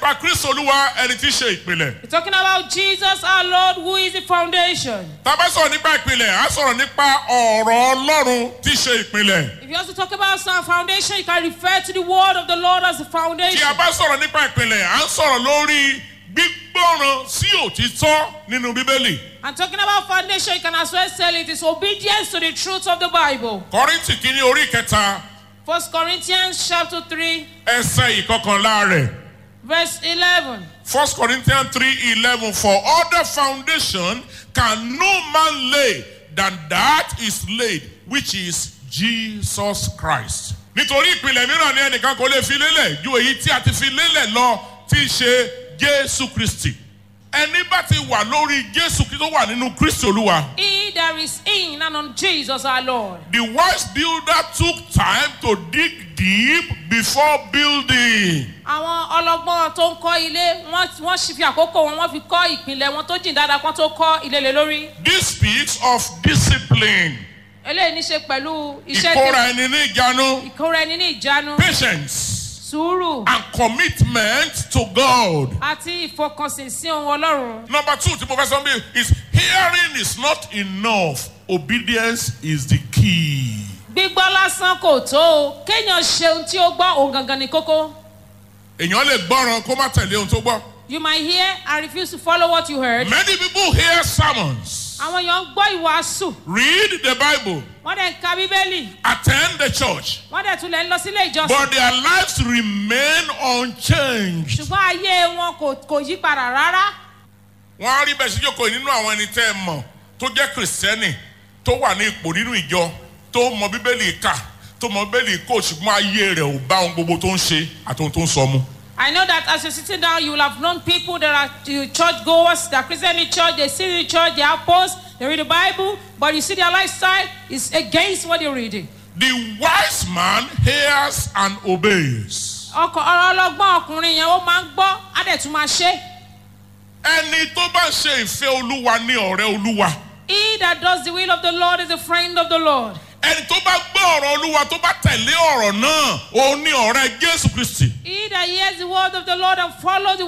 nípa kristu olúwa ẹni tí í ṣe ìpìlẹ̀. We're talking about Jesus our Lord, who is the foundation. tá a bá sọ̀rọ̀ nípa ìpìlẹ̀ á sọ̀rọ̀ nípa ọ̀rọ̀ ọlọ́run tí í ṣe ìpìlẹ̀. If you also talk about some foundation, you can refer to the word of the Lord as the tí foundation. a bá sọ̀rọ̀ nípa ìpìlẹ̀ à ń sọ̀rọ̀ lórí gbígbọ́ràn sí òtítọ́ nínú bíbélì. And talking about foundation, you can as well say it is obedience to the truth of the Bible. kọ́rìntì kìíní orí kẹta First Corinthians chapter 3, ẹsẹ̀ ìkọkànlá rẹ̀. verse 11. First Corinthians three eleven for other foundation can no man lay than that is laid which is Jesus Christ. Nítorí ìpìlẹ̀ mìíràn ni ẹnìkan kò lè fi lélẹ̀ ju èyí tí a ti fi lélẹ̀ lọ tí í ṣe Jésù Kristi. Ẹni bá ti wà lórí Jésù Kristi tó wà nínú Kristi Olúwa. He that is in and on Jesus our Lord. The wise builder took time to dig deep before building. àwọn ọlọgbọ́n tó ń kọ́ ilé wọ́n wọ́n sì fi àkókò wọn wọ́n fi kọ́ ìpìlẹ̀ wọn tó jìn dáadáa kan tó kọ́ ilé lé lórí. This speaks of discipline, eléyìí ní ṣe pẹ̀lú iṣẹ́ ìkóra ẹni ní ìjánu. ìkóra ẹni ní ìjánu patience sùúrù and commitment to God. àti ìfọkànsìn sí ohun ọlọ́run. Number two, tí mo fẹ́ sọ bí is hearing is not enough. Obedience is the key. gbígbọ́ lásán kò tó o kéèyàn ṣe ohun tí ó gbọ́ òun gangan ní kókó. Èèyàn lè gbọ́ràn kó má tẹ̀lé ohun tó gbọ́. you might hear and refuse to follow what you heard. Many people hear sermons, àwọn èèyàn ń gbọ́ ìwàásù read the Bible, wọ́n dẹ̀ ń ka bíbélì attend the church, wọ́n dẹ̀ tún lè ń lọ sílé ìjọsìn. but their lives remain unchanged. ṣùgbọ́n ayé wọn kò kò yí padà rárá. Wọ́n á rí bẹ́ẹ̀ sí jókòó nínú àwọn ẹni tẹ́ ẹ mọ̀ tó jẹ́ kìrìsìtẹ́nì tó wà ní ipò nínú ìjọ tó mọ bíbélì kà tó mọ bíbélì kò ṣùgbọ́n ayé rẹ̀ ò bá ohun gbogbo tó ń ṣe àti ohun tó ń sọ mu. I know that as you're sitting down, you will have known people that are uh, church goers, that are Christian in church, they sit in church, they have posts, they read the Bible, but you see their lifestyle is against what they're reading. The wise man hears and obeys. ọkọ ọ̀rọ̀ ọlọ́gbọ́n ọkùnrin yẹn ó máa ń gbọ́ á dẹ̀ tún máa ṣe. Ẹni tó bá ṣe ìfẹ́ olúwa ní ọ̀rẹ́ olúwa. He that does the will of the Lord is a friend of the Lord. Ẹni tó bá gbọ́ ọ̀rọ̀ olúwa tó bá tẹ̀lé ọ̀rọ̀ náà, òun ní ọ̀rẹ́ Jésù Kristi. He that hears the word of the Lord and follows the